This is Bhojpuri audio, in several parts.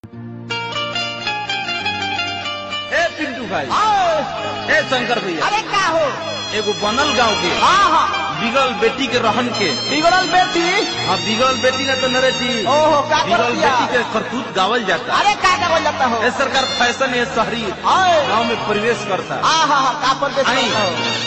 पिंटू भाई आओ, ए शंकर भैया अरे का हो एगो बनल गांव के हाँ हाँ बिगल बेटी के रहन के बिगड़ल बेटी हाँ बिगल बेटी ना तो नरेटी ओहो का कर बिगल दिया बेटी के करतूत गावल जाता अरे का का बोल जाता हो ए सरकार फैशन है शहरी आए गांव में प्रवेश करता हाँ हाँ हाँ का पर बेच आई।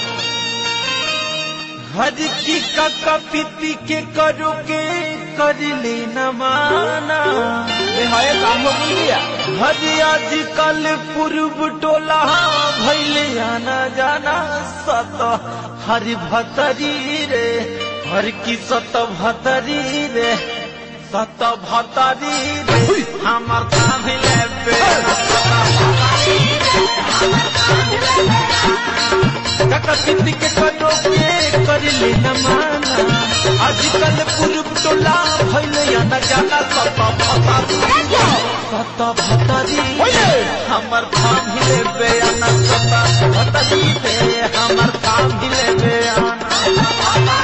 हज की काका पीती के करो के कर लेना माना ये है काम हो गया हज आज कल पूर्व टोला भैले आना जाना सत हर भतरी रे हर की सत भतरी रे सत भतरी रे हमर काम ले पे काका पीती के करो के कर लेना माना आजकल पूर्व टोला भैले आना जाना सत भतरी रे सत भतरी ओए हमर काम हिले बेयाना सता भतरी पे हमर काम हिले बेयाना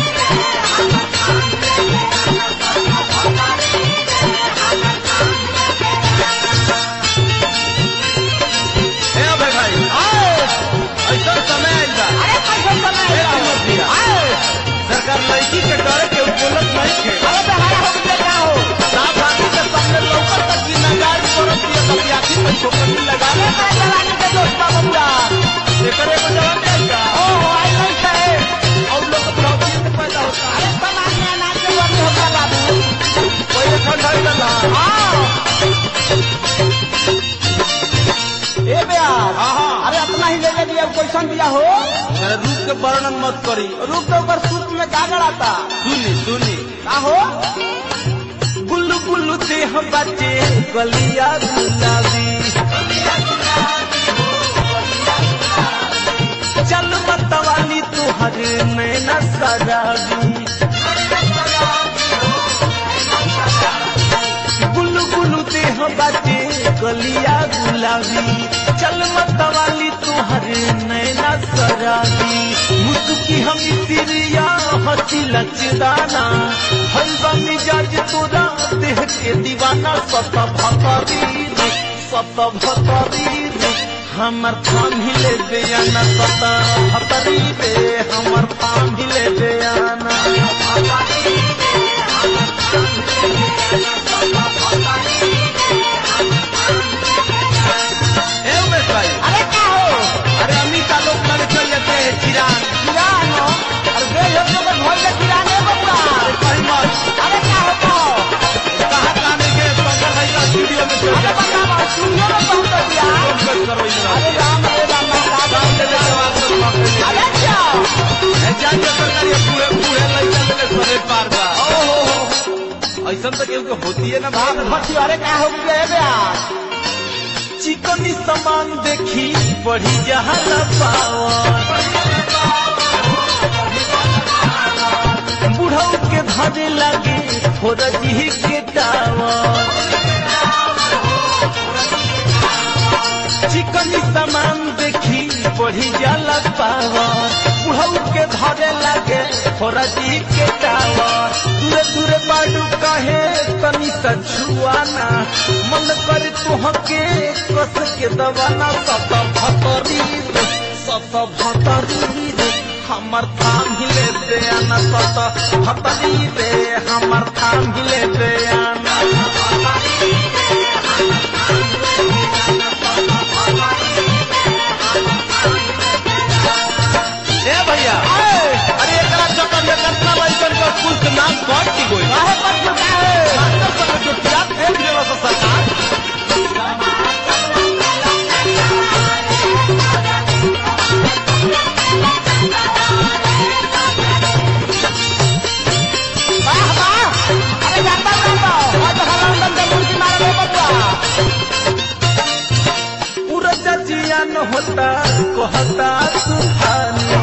ए अबे भाई आए ऐसा समय आइल बा अरे कैसे समय ए अमर भैया आए सरकार लड़की के डरे के बोलत नहीं थे अरे बेहारा हो गया का हो साफ आदमी के सामने लौकत तक की नगार करत दिया कभी आखिर में छोकरी लगा अरे ले मेरे जवानी के दोस्त का बबुआ एकर एगो जवाब देगा ओहो आई नहीं थे और लोग प्रॉब्लम से पैदा होता अरे समाज में अनाज के वर्ग होता बाबू कोई ठंडा लगा हाँ ए बेयार हाँ, हाँ। अरे अपना ही ले ले दिया क्वेश्चन दिया हो अरे रूप के वर्णन मत करी रूप तो ऊपर सूत में गागर आता सुनी सुनी का हो गुल्लू गुल्लू देह बच्चे गलिया गुलाबी चल मतवाली तुहर नैना सराबी गुल्लू गुल्लू देह बच्चे गलिया गुलाबी चल मतवाली तुहर नैना सराबी मुस्की हम सिरिया हसी लचदाना हलवा मिजाज तोरा देह के दीवाना सत भतरी रे सत भतरी रे हमर थाम हिले बेयाना सत भतरी रे हमर थाम हिले बेयाना ए उमेश भाई अरे का हो अरे अमिता लोग लड़े चल जाते हैं चिरान किरान हो अरे बे लोग तो घर के किरान है बबुआ कहीं मत अरे का हो का हो कहाँ काने के पंकज भाई का स्टूडियो में चल अरे जाते बता बा सुनियो ना पहुंच दिया हैं करो इधर अरे राम अरे राम का काम ले ले जवाब तो पकड़ ले अरे क्या ए जान के सरकार ये पूरे पूरे लइका के सरे पार बा ओहो ऐसा तो केहू के होती है ना बाप बात भट्टी अरे का हो गया है बेयार चिकनी सामान देखी बढ़ी जहाँ पावर बुढ़ऊ के धरे लगे फोरजी के टावर चिकनी सामान देखी बढ़ी जाला पावर बुढ़ऊ के धरे लगे फोरजी के टावर दूरे दूरे बाडू कहे तनी सा छुआना मन करे तुहके कस के दवाना सत भतरी रे सत भतरी रे हमर थाम हिले दे आना सत भतरी रे हमर थाम हिले दे आना ए भैया अरे एकरा चक्कर में कतना लइकन का स्कूल के नाम कट की गोई काहे पर जो का है मास्टर सब जो टिया फेंक देला सा सरकार वाह वाह अरे जाता जाता आज हलाल दम मुर्गी मारे बबुआ पूरा जजिया न होता कहता सुहानी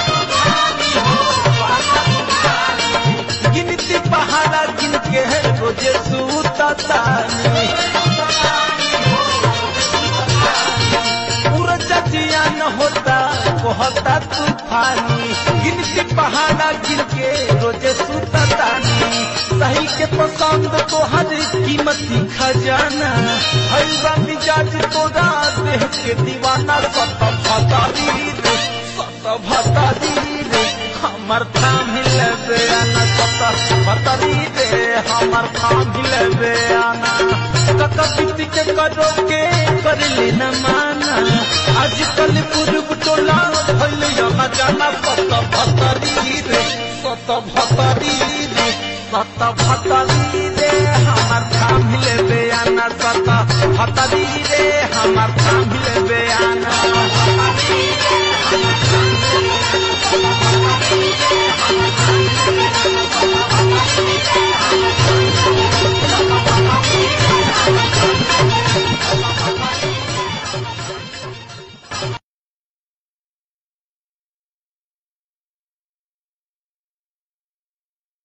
गिनती पहाड़ा गिन के रोजे सूता तानी पूरा जजिया न होता कहता तूफानी गिनती पहाड़ा गिन के रोजे सूता तानी सही के पसंद तोहर कीमती खजाना भइल बा मिजाज तोरा देह के दीवाना सत भतारी रे सत भतारी रे हमर थाम लेबे आना सत भतारी रे हमर थाम लेबे आना कका बीती के करो के कर लेना माना आजकल पूर्व टोला भइल यहाँ जाना सत भतारी रे सत भतारी रे सत भतारी रे हमर थाम लेबे आना सत भतारी